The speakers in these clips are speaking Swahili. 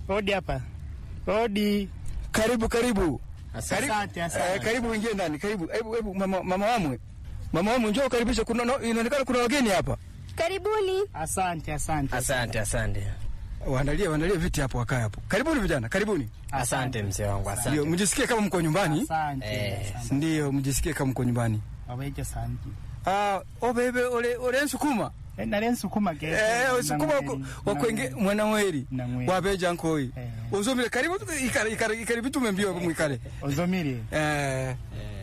Odi hapa. Odi. Karibu karibu. Asante, asante. Eh, karibu ingie ndani. Karibu. Hebu hebu mama mama wamwe. Mama wamwe njoo karibisha kuna no, inaonekana kuna wageni hapa. Karibuni. Asante, asante. Asante, asante. Waandalie waandalie viti hapo wakae hapo. Karibuni vijana, karibuni. Asante mzee wangu, Ndio, asante. mjisikie kama mko nyumbani. Asante. Eh, asante. Ndio, mjisikie kama mko nyumbani. Wabeje asante. Ah, obebe ole ole nsukuma. Eh, nale nsukuma ke. Eh, nsukuma wakwenge mwana weri. Namweri. Wabeja nkoi. Eh. Uzomile karibu tu- ikare ikare ikare vitu mbio mwikare. Ozomiri. Eh,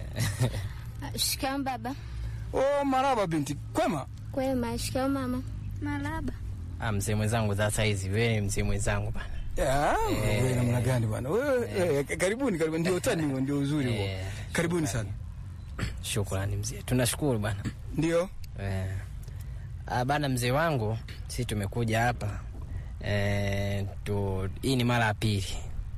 Shikamoo baba. oh maraba binti. Kwema? Kwema. Shikamoo mama. Maraba. Ah, mzee mwenzangu za saizi, wewe ni mzee mwenzangu bana. Ya, wewe namna gani bwana? Wewe eh, karibuni karibuni ndio utani huo ndio uzuri huo. Eh. Karibuni sana. Shukrani mzee, tunashukuru bana. Ndio. Eh. Ah, bana mzee wangu, sisi tumekuja hapa eh, tu, hii ni mara ya pili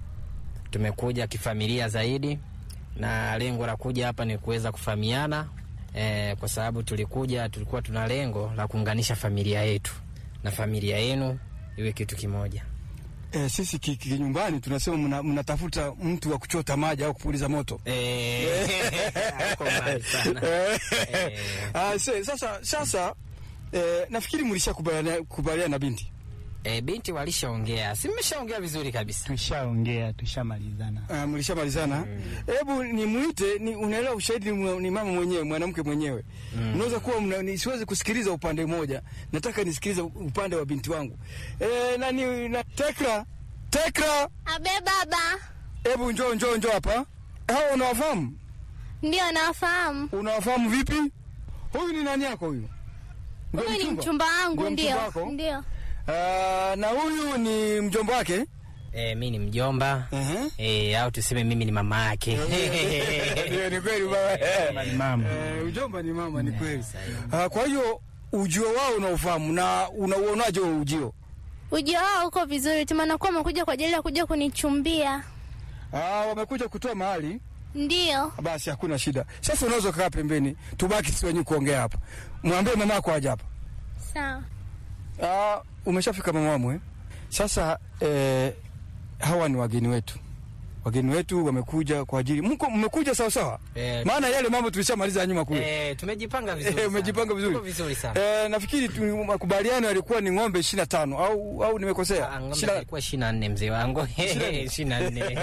tumekuja kifamilia zaidi, na lengo la kuja hapa ni kuweza kufahamiana eh, kwa sababu tulikuja, tulikuwa tuna lengo la kuunganisha familia yetu na familia yenu iwe kitu kimoja. Eh, sisi ki- ki- kinyumbani tunasema mna- mnatafuta mtu wa kuchota maji au kupuliza moto. Eh, uko mbali sana. Eh, Eh. ah, se- sasa sasa eh, nafikiri mlishakubaliana kubaliana na binti. Eh, binti walishaongea, si mmeshaongea vizuri kabisa. Tushaongea, tushamalizana. Ah, mlishamalizana. Hebu nimuite, ni unaelewa ushahidi ni, mwa- ni mama mwenyewe, mwanamke mwenyewe. Unaweza kuwa mna, ni, siwezi kusikiliza upande mmoja. Nataka nisikilize upande wa binti wangu. Eh, nani na Tekra? Tekra, Abe baba. hebu njoo njoo njoo hapa. Hao unawafahamu? Ndio nawafahamu. Unawafahamu vipi? Huyu ni nani yako huyu? Ndio Huyu ni mchumba? mchumba wangu Ndio mchumba ndio. wako? Ndio. Ah, na huyu ni mjomba wake? Eh, mi ni mjomba Ehe. eh, au tuseme mimi ni mama yake. Ndio, ni kweli baba. Ni mama. Eh, ujomba ni mama, ni kweli. Ah, kwa hiyo ujio wao unaofahamu na unauonaje huo ujio? Ujio wao uko vizuri, tumanakuwa wamekuja kwa ajili ya kuja kunichumbia. Ah, wamekuja kutoa mahali, Ndio. basi hakuna shida. Sasa unaweza kukaa pembeni, tubaki sisi wenyewe kuongea hapa. Mwambie mama yako aje hapa. Sawa. Ah, umeshafika mama wamwe. Sasa eh, hawa ni wageni wetu. Wageni wetu wamekuja kwa ajili mko mmekuja sawa sawa? Eh, Maana yale mambo tulishamaliza nyuma kule. eh, tumejipanga vizuri. Eh, sana. umejipanga vizuri. Tuko vizuri sana. Eh, nafikiri tu- makubaliano yalikuwa ni ng'ombe 25 au au nimekosea? Ah, ng'ombe Shina- ilikuwa 24 mzee wangu. 24.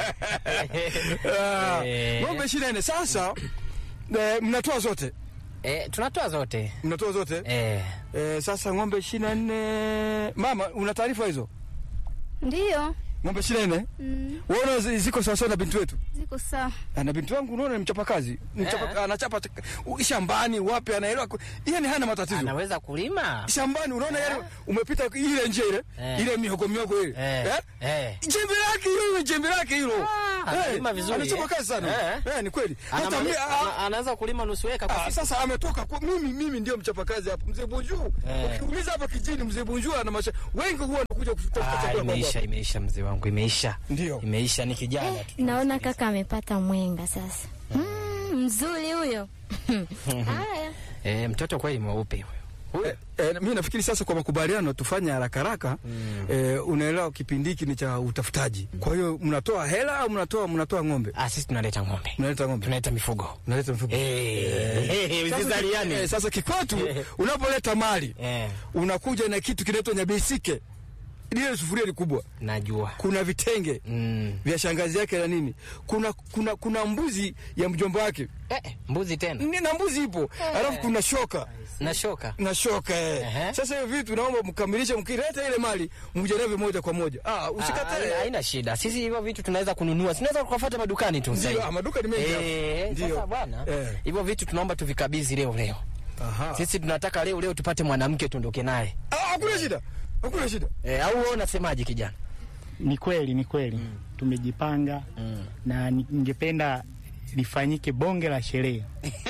Ah, Eh. ng'ombe 24. Sasa eh, mnatoa zote. Eh, tunatoa zote. Mnatoa zote. Eh, Eh, sasa ng'ombe 24. Mama, una taarifa hizo? Ndio. Ng'ombe 24? Mm, Unaona zi- ziko sawa sawa na binti wetu? ziko sawa. Ah, Na binti wangu unaona ni mchapakazi. Mchapa, Eh. anachapa t- u- shambani wapi anaelewa. ku- Yaani hana matatizo. anaweza kulima. Shambani unaona yani umepita ile njia ile, Eh. ile mihogo mihogo ile. Eh. Eh? Eh. Jembe lake hilo, jembe lake hilo. Ah, analima vizuri, Anachapa eh. kazi sana. Eh. Eh, ni kweli. Hata Anamali- mimi ana- anaweza kulima nusu eka kwa Ah, siku. sasa ametoka kwa mimi mimi ndio mchapakazi hapa. Mzee Bunju. Eh. Ukiuliza hapa kijini mzee Bunju ana masha. Wengi huwa wanakuja kutafuta Ah, chakula kwa imeisha, imeisha mzee wangu, imeisha. Ndio. Imeisha ni kijana tu. Naona kaka amepata mwenga sasa. Mm, mzuri huyo. Haya. Eh, mtoto kweli mweupe huyo. Eh, eh, mimi nafikiri sasa kwa makubaliano tufanye haraka haraka. Eh, unaelewa kipindi hiki ni cha utafutaji. Kwa hiyo mnatoa hela au mnatoa mnatoa ng'ombe? Ah, sisi tunaleta ng'ombe. Mnaleta ng'ombe. Tunaleta mifugo. Mnaleta mfugo. Eh, Sasa, msizaliane. eh, sasa kikwetu unapoleta mali Eh, unakuja na kitu kinaitwa nyabesike. Ile sufuria ni kubwa. najua. Kuna vitenge Mm. vya shangazi yake na nini. Kuna kuna kuna mbuzi ya mjomba wake. Eh, mbuzi tena. Ni na mbuzi ipo. Alafu kuna shoka. Na shoka. na shoka eh. Ehe. Sasa hiyo vitu naomba mkamilishe, mkileta ile mali mjeneve moja kwa moja. Ah, Ah, haina- usikatae. Haina shida. Sisi hivyo vitu tunaweza kununua. Tunaweza kufuata madukani tu sasa. Ndio, hivi. ah, maduka ni mengi hapa. Eh, Ndio. sasa bwana. Eh. Hivyo vitu tunaomba tuvikabidhi leo leo. Aha. Sisi tunataka leo leo tupate mwanamke tuondoke naye. Ah, hakuna shida. Hakuna shida. Eh, au wewe unasemaje kijana? Ni kweli, ni kweli. Tumejipanga na ni- ningependa lifanyike bonge la sherehe.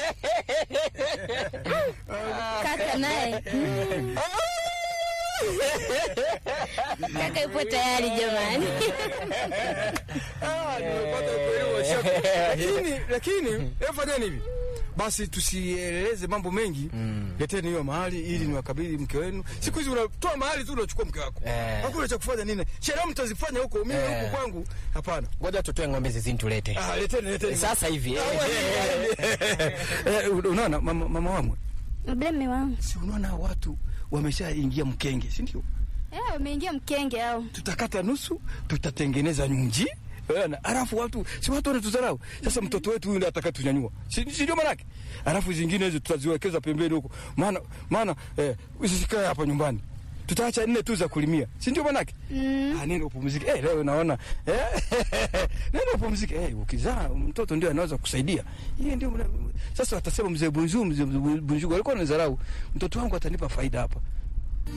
Kaka naye. Kaka yupo tayari jamani. Ah, nimepata kuelewa shaka. Lakini lakini hebu fanyeni hivi. basi tusieleze mambo mengi Mm. leteni hiyo mahali ili niwakabidhi mke wenu siku hizi unatoa mahali tu unachukua mke wako Eh. hakuna cha kufanya nini sherehe mtazifanya huko mimi Eh. huku kwangu hapana ngoja tutoe ng'ombe zizini tulete ah, leteni leteni sasa hivi eh. Eh, unaona mama, mama wamwe Labda mme wangu. si unaona watu wameshaingia mkenge si ndio Eh, wameingia mkenge au? tutakata nusu tutatengeneza nyunji Unaona? Alafu watu si watu wanatudharau. Sasa mtoto wetu huyu ndiye atakatunyanyua. Si, si ndio manake? Alafu zingine hizo tutaziwekeza pembeni huko. Maana maana eh, usisikae hapa nyumbani. Tutaacha nne tu za kulimia. Si ndio manake? Mm. Ah, nenda upumzike. Eh, leo naona eh, nenda upumzike. Eh, ukizaa mtoto ndio anaweza kusaidia. Yeye ndio mna- sasa watasema mzee Bunju, mzee Bunju alikuwa anadharau. Mtoto wangu atanipa faida hapa.